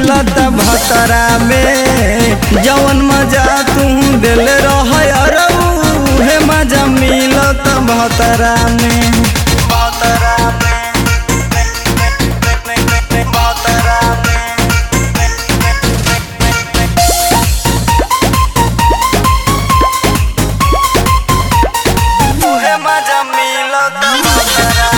मिलत भतरा में जवन मजा तू दिल रह हे मजा मिलत भतरा में भतरा में भतरा में तुहे मजा मिलत भतरा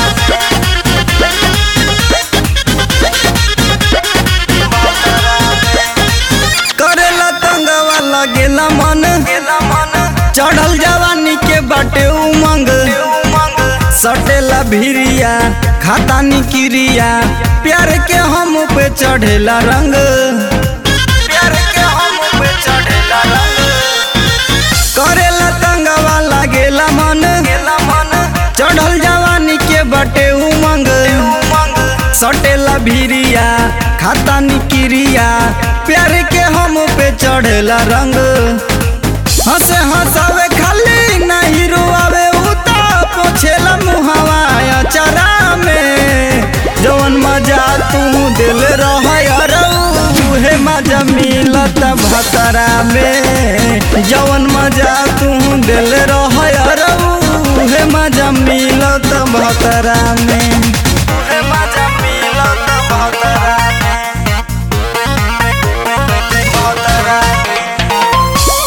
करेला तंगवा लगेला मन चढ़ल जवानी के बाटे उमंग सटेला भिरिया खाता निकिरिया प्यार के हम पे चढ़ेला रंग प्यार के हम पे चढ़ेला रंग करेला तंगवा लगेला मन चढ़ल जवानी के बाटे उमंग सटेला भिरिया खाता निकिरिया प्यार के हम पे चढ़ेला रंग हंसे हंसावे खाली नहीं रुआवे उता पोछेला मुहावा चरा में जवन मजा तू दिल रह हे मजा मिलत भतरा में जवन मजा तू दिल रह हे मजा मिलत भतरा में हे मजा मिलत भतरा में भतरा में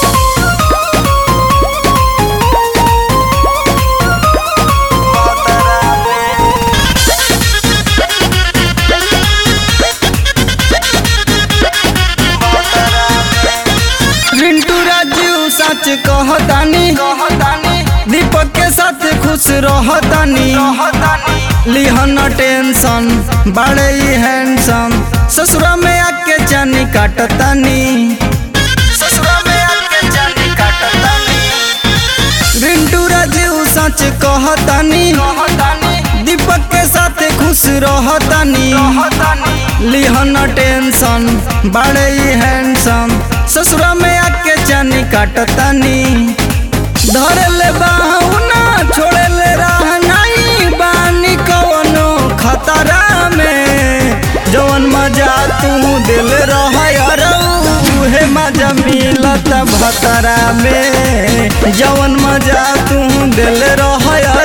रिंटू राजू सच कहतानी दीपक के साथ खुश रहतानी लिहन टेंशन बड़े ही हैंडसम ससुरा में आके जानी काटतानी ससुरा में आके जानी काटतानी रिंटू राजू सच कहतानी दीपक के साथ खुश रहतानी लिहन टेंशन बड़े ही हैंडसम ससुरा में आके जानी काटतानी धरे ले बाहुना छोड़े ले राह नहीं बानी कवनो खतरा में जवन मजा तू दिल रह हे मजा मिलत भतरा में जवन मजा तू दिल रह